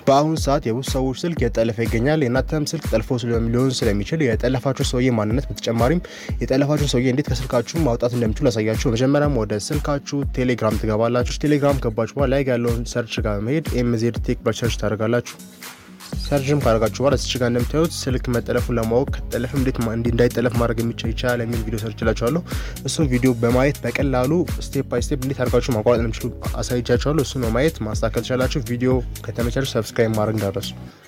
በአሁኑ ሰዓት የብዙ ሰዎች ስልክ የጠለፈ ይገኛል። የእናንተም ስልክ ጠልፎ ሊሆን ስለሚችል የጠለፋችሁ ሰውዬ ማንነት በተጨማሪም የጠለፋችሁ ሰውዬ እንዴት ከስልካችሁ ማውጣት እንደሚችሉ ያሳያችሁ። መጀመሪያም ወደ ስልካችሁ ቴሌግራም ትገባላችሁ። ቴሌግራም ገባችሁ በኋላ ላይ ያለውን ሰርች ጋር መሄድ ኤምዜድ ቴክ በሰርች ታደርጋላችሁ። ሰርችም ካደረጋችሁ በኋላ ስች ጋር እንደምታዩት ስልክ መጠለፉን ለማወቅ ከተጠለፍም እንዴት እንዳይጠለፍ ማድረግ የሚችል ይቻላል የሚል ቪዲዮ ሰርች ላችኋለሁ። እሱም ቪዲዮ በማየት በቀላሉ ስቴፕ ባይ ስቴፕ እንዴት አድርጋችሁ ማቋረጥ እንደምችሉ አሳይቻችኋለሁ። እሱን በማየት ማስተካከል ትችላላችሁ። ቪዲዮ ከተመቻችሁ ሰብስክራይብ ማድረግ እንዳረሱ